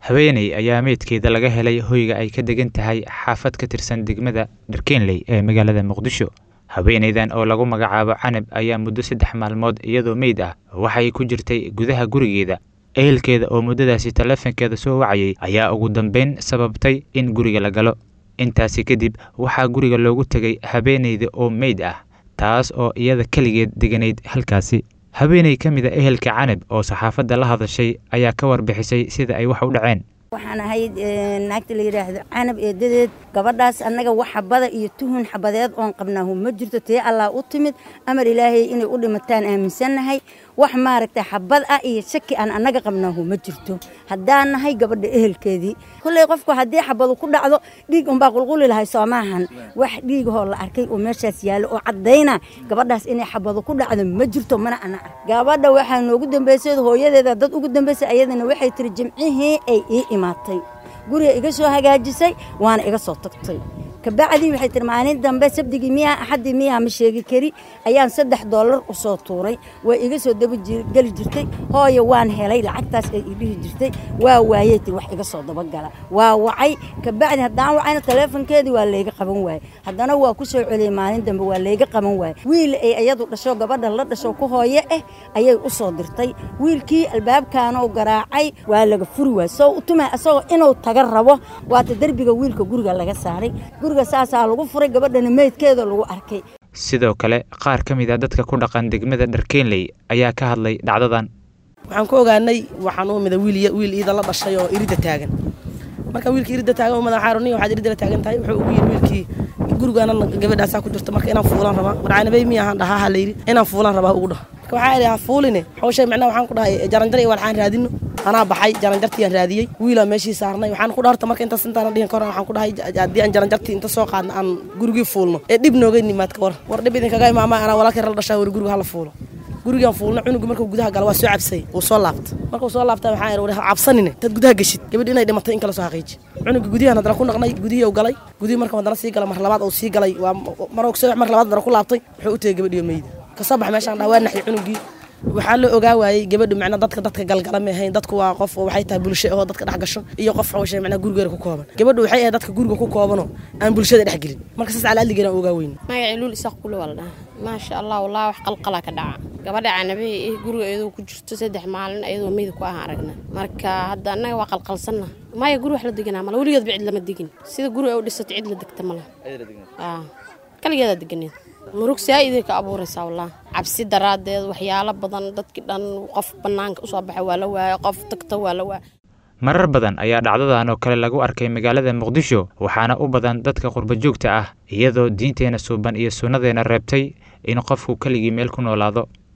haweeney ayaa meydkeeda laga helay hoyga ay ka degan tahay xaafad ka tirsan degmada dharkeenley ee magaalada muqdisho haweeneydan oo lagu magacaabo canab ayaa muddo saddex maalmood iyadoo meyd ah waxay ku jirtay gudaha gurigeeda ehelkeeda oo muddadaasi taleefankeeda soo wacayay ayaa ugu dambeyn sababtay in guriga la galo intaasi kadib waxaa guriga loogu tegay haweeneyda oo meyd ah taas oo iyada keligeed deganayd halkaasi haweeney ka mid a ehelka canab oo saxaafadda la hadashay ayaa ka warbixisay sida ay wax u dhaceen waxaan ahayd naagta la yidhaahdo canab eedadeed gabadhaas annaga wax xabada iyo tuhun xabadeed oon qabnaahu ma jirto tee allah u timid amar ilaahay inay u dhimataan aaminsannahay wax maaragtay xabad ah iyo shaki aan annaga qabnaahu ma jirto haddaan nahay gabadha ehelkeedii kolley qofku haddii xabadu ku dhacdo dhiig unbaa qulquli lahay soomaahan wax dhiigahoo la arkay oo meeshaas yaallo oo caddayna gabadhaas inay xabadu ku dhacdo ma jirto mana ana ark gabadha waxaa noogu dambaysay hooyadeeda dad ugu dambaysay ayadana waxay tiri jimcihii ay ii imaatay guriga iga soo hagaajisay waana iga soo tagtay kabacdii waxay tiri maalin dambe sabdigii miyaa axaddii miyaa ma sheegi kari ayaan saddex dollar u soo tuuray way iga soo dabageli jirtay hooyo waan helay lacagtaas ay idhihi jirtay waa waayey tiri wax iga soo dabagala waa wacay kabacdi haddaan wacayna taleefonkeedii waa layga qaban waaye haddana waa ku soo celiyey maalin dambe waa layga qaban waaye wiil ay iyadu dhasho gabadha la dhasho ku hooye ah ayay u soo dirtay wiilkii albaabkaanoo garaacay waa laga furi waay soo utuma isagoo inuu taga rabo waata derbiga wiilka guriga laga saaray saasaa lagu furay gabadhana meydkeeda lagu arkay sidoo kale qaar ka mid a dadka ku dhaqan degmada dharkeenley ayaa ka hadlay dhacdadan waxaan ku ogaanay waxaan u mida wiil iida la dhashay oo iridda taagan marka wiilkii iridda taagan u madax xaaruniya waxaad iridda la taagan tahay wuxuu ugu yidhi wiilkii gurigaana gabadhaasaa ku jirta marka inaan fuulaan rabaa warcaanabay miyahaan dhahaa ha layidhi inaan fuulaan rabaa ugu dhaho marka waxaa idhi ha fuuline hawshay macnaha waxaan ku dhahay jaranjar iyo walxaan raadino anaa baxay jaranjartiiyaan raadiyey wiilaa meeshii saarnay waxaan ku dhaarta marka intaas intaana dhihin kahor waxaan ku dhahay haddii aan jaranjartii inta soo qaadna aan gurigii fuulno ee dhib nooga nimaad ka war war dhib idinkaga imaama anaa walaalkay la dhashaa wari guriga hala fuulo gurigaan fuulna cunugu markuu gudaha gala waa soo cabsay wuu soo laabta markuu soo laabta waxaa idhi war cabsanine tad gudaha geshid gabadhi inay dhimatay in kala soo xaqiiji cunuga gudiyahan haddana ku naqnay gudihii uu galay gudihii marka haddana sii galay mar labaad uu sii galay waa mar ogsadex mar labaad haddana ku laabtay wuxuu u tegey gabadhiyo meyda kasoo bax meeshaan dhaha waa naxyay cunugii waxaa la ogaa waayey gabadhu macna dadka dadka galgala ma ahayn dadku waa qof waxay tahay bulsho oo dadka dhex gasho iyo qof xawshay macna gurigeeda ku kooban gabadhu waxay ahayd dadka guriga ku koobanoo aan bulshada dhex gelin marka saas calaaldigeena ogaa weyn magacii luul isaaq kule waa la dhahaa maasha allah wallah wax qalqala ka dhaca gabadha canabahe eh guriga iyadoo ku jirto saddex maalin iyadoo meyda ku ahaan aragna marka hadda annaga waa qalqalsanna maya guri wax la deganaa male weligeedba cid lama degin sida guri ay u dhisato cid la degta male kaligeedaa deganeed murug saa-iday ka abuuraysaa wallah cabsi daraaddeed waxyaalo badan dadkii dhan qof bannaanka usoo baxa waa la waaya qof tagta waa la waaya marar badan ayaa dhacdadan oo kale lagu arkay magaalada muqdisho waxaana u badan dadka qurbajoogta ah iyadoo diinteena suuban iyo sunnadeena reebtay in qofku keligii meel ku noolaado